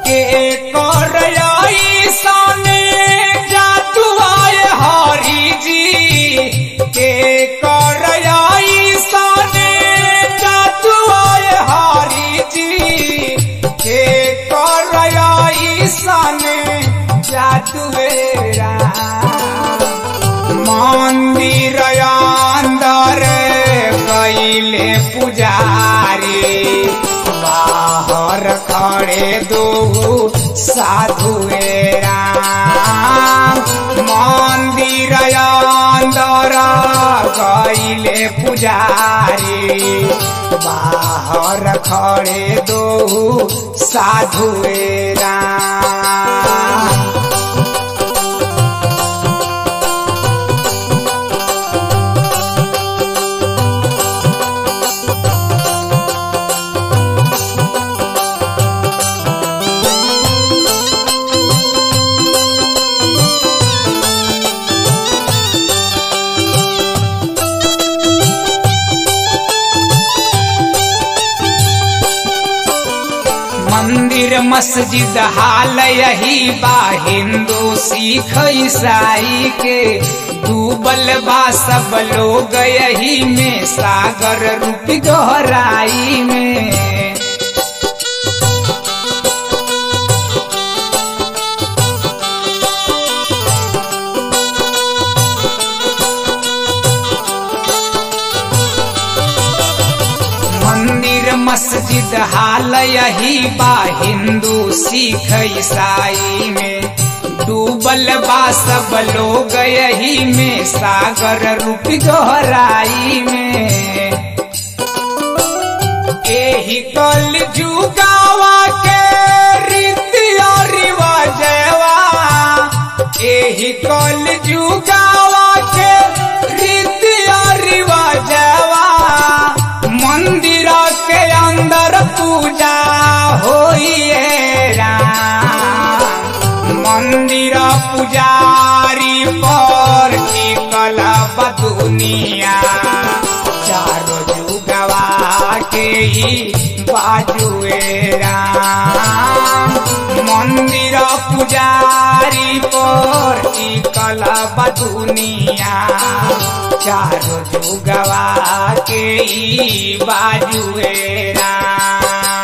के कर सने जादू आए हरी जी के कर सने जादू आए हरी जी के कर सने जादू मंदिर अंदर कैले पुजारी बाहर खड़े दो साधु राम मंदिर अंदर कैले पुजारी बाहर खड़े दो साधु राम मंदिर मस्जिद हाल यही बा हिंदू सिख ईसाई के डूबल बा सब लोग यही में सागर रूप गहराई में मंदिर मस्जिद हाल यही बा हिंदू सिख ईसाई में डूबल बा सब लोग यही में सागर रूप गहराई में एही कल जुगावा के रीति और रिवाजवा एही कल जुगावा के रीति और रिवाजवा मंदिर के अंदर पूजा होइए राम मंदिर पुजारी पर टिकल बा दुनिया चारो जुगवा के ही बाजुए राम मंदिर पुजारी पर टिकल बा दुनिया चारो जुगवा के ही बाजुए राम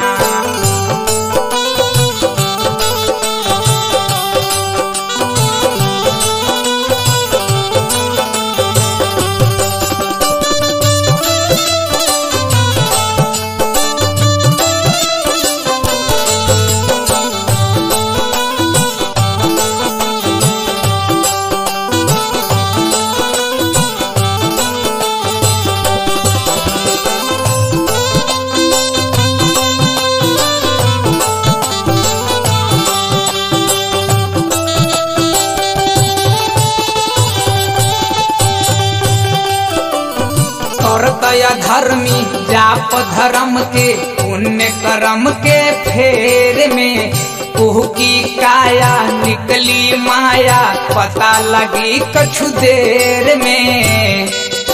करतया धर्मी जाप धर्म के पुण्य कर्म के फेर में कुह की काया निकली माया पता लगी कछु देर में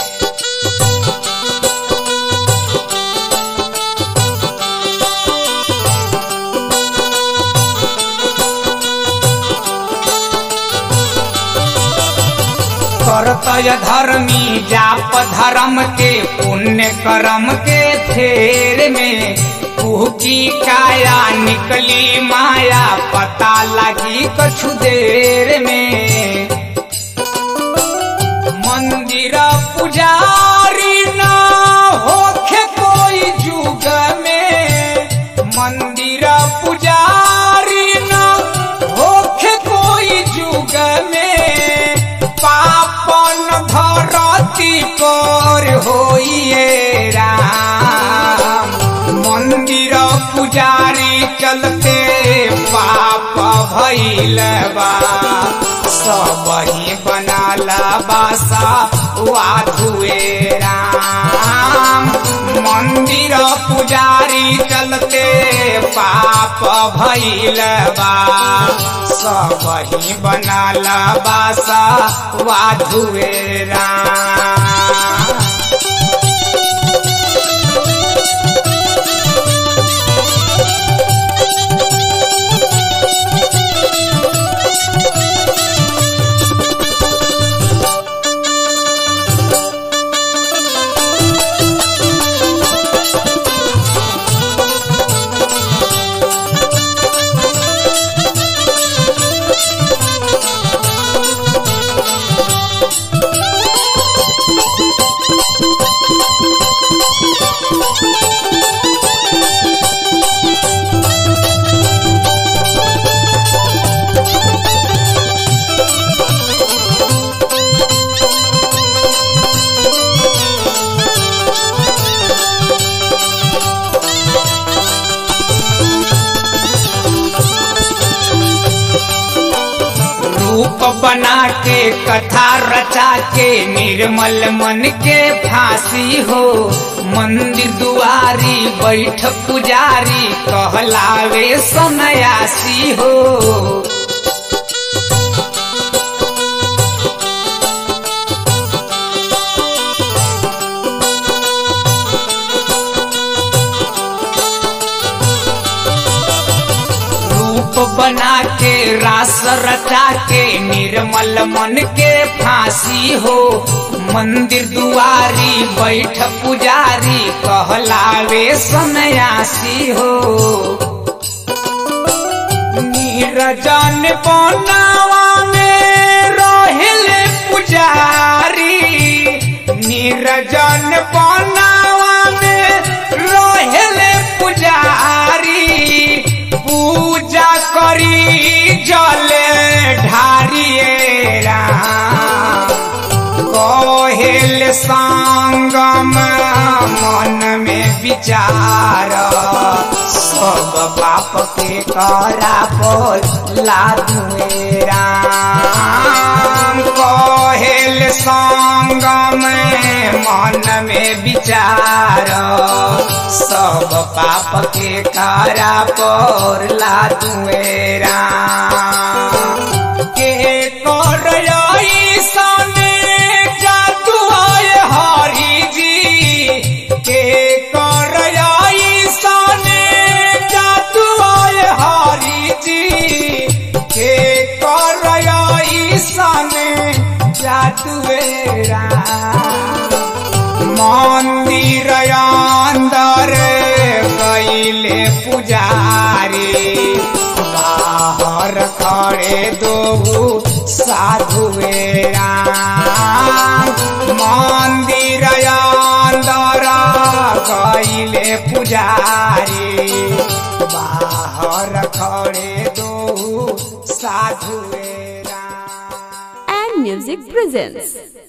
करतय धर्मी जाप धर्म के पुण्य कर्म के फेर में कुह की काया निकली माया पता लगी कछु देर में मंदिर पुजारी ना होखे कोई जुग में मंदिर पुजारी ना होखे कोई जुग में पापन धरती पर होइए राम मंदिर पुजारी चलते पाप भइल बा सब ही बनाला बासा वाधुए राम मंदिर पुजारी चलते पाप भइल बा सब ही बनाला बासा वाधुए राम रूप बना के कथा रचा के निर्मल मन के फांसी हो मंदिर दुआरी बैठ पुजारी कहलावे सन्यासी हो रूप बना के रास रचा के निर्मल मन के फांसी हो मंदिर दुआरी बैठ पुजारी कहलावे सन्यासी हो नीरजन बनावा में रोहिले पुजारी नीरजन बनावा में रोहिले पुजारी पूजा करी जले ढारिए राम कहेल संगम मन में विचार सब बाप के करा पर लादुए राम कहेल संगम मन में विचार सब पाप के करा पर लादुए राम के कर सने जादू आय हरि जी के कर सने जादू आय हरि जी के कर सने जादू मंदिर अंदर कैले पुजारी बाहर खड़े दो साधु राम मंदिर अंदर कैले पुजारी बाहर खड़े दो साधु राम and Music presents